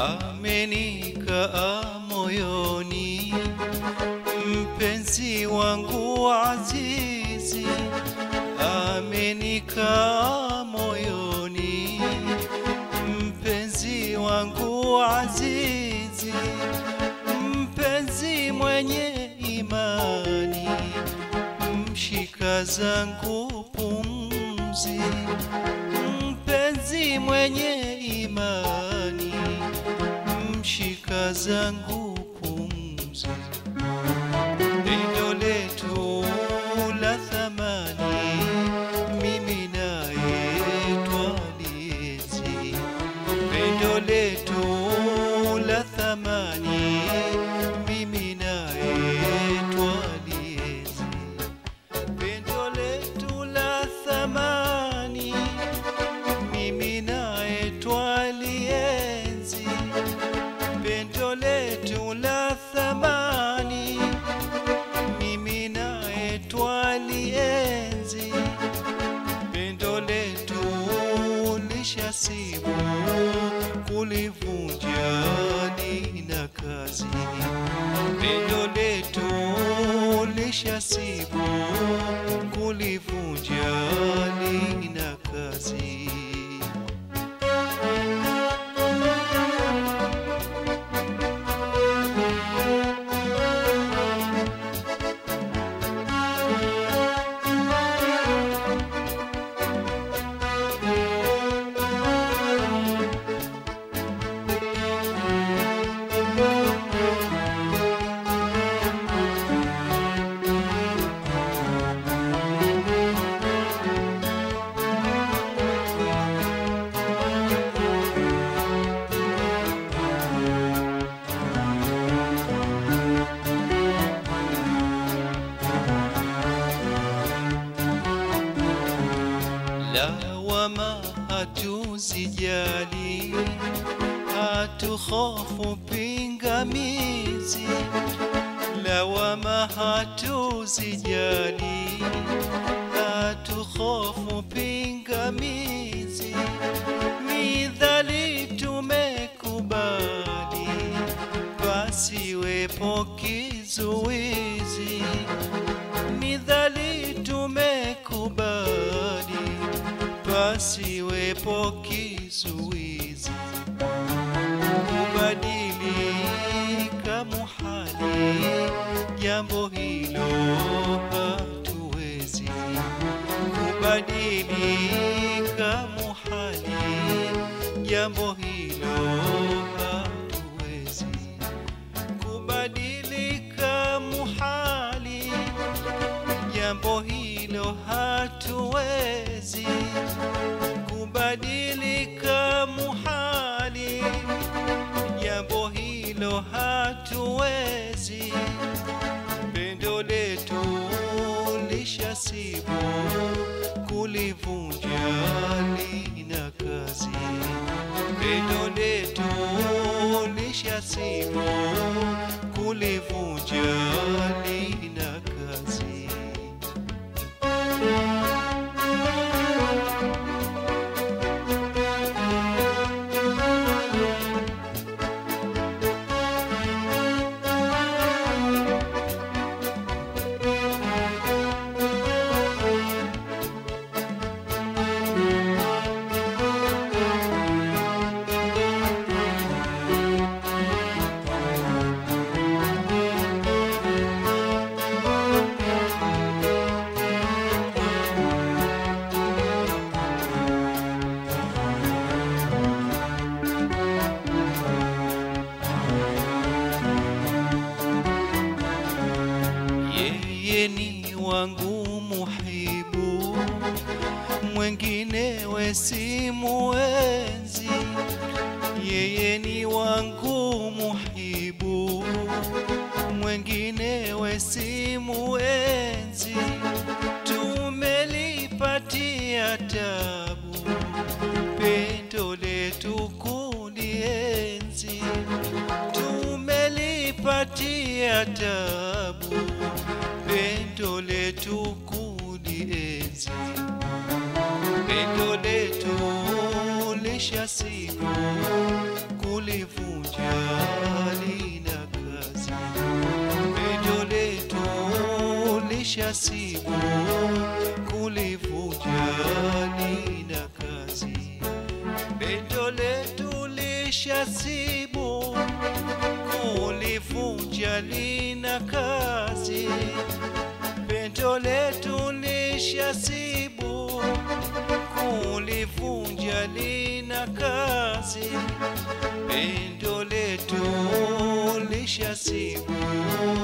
amenikaa moyoni, mpenzi wangu azizi, amenikaa moyoni, mpenzi wangu azizi, mpenzi mwenye imani, mshika zangu pumzi, mpenzi mwenye imani, mshika zangu pumzi, pendo letu la thamani, mimi naye twalienzi, pendo letu la thamani, mimi naye twalienzi pendo letu la thamani, mimi naye twalienzi. Pendo letu la thamani, mimi naye twalienzi. Pendo letu lishasibu kulivunja lina kazi pendo letu lishasibu kulivunja lina kazi lawama hatuzijali, hatuhofu pingamizi. Lawama hatuzijali, hatuhofu pingamizi. Midhali tumekubali, pasiwepo kizuizi midhali tumekubali, pasiwepo kizuizi. Kubadilika muhali, jambo hilo hatuwezi. Kubadilika muhali, jambo hilo hatuwezi. Kubadilika muhali jambo hilo hatuwezi kubadilika muhali, jambo hilo hatuwezi. Pendo letu lishasibu kulivunja lina kazi, pendo letu lishasibu kulivunja lina kazi. yeye ni wangu muhibu, mwenginewe simuenzi. Yeye ni wangu muhibu, mwenginewe simuenzi. Tumelipatia tabu pendo letu kulienzi tumelipatia tabu pendo letu kulienzi pendo letu lishasibu kulivunja lishasibu kulivunja lina kazi pendo letu lishasibu kulivunja lina kazi pendo letu lishasibu kulivunja lina kazi pendo letu lishasibu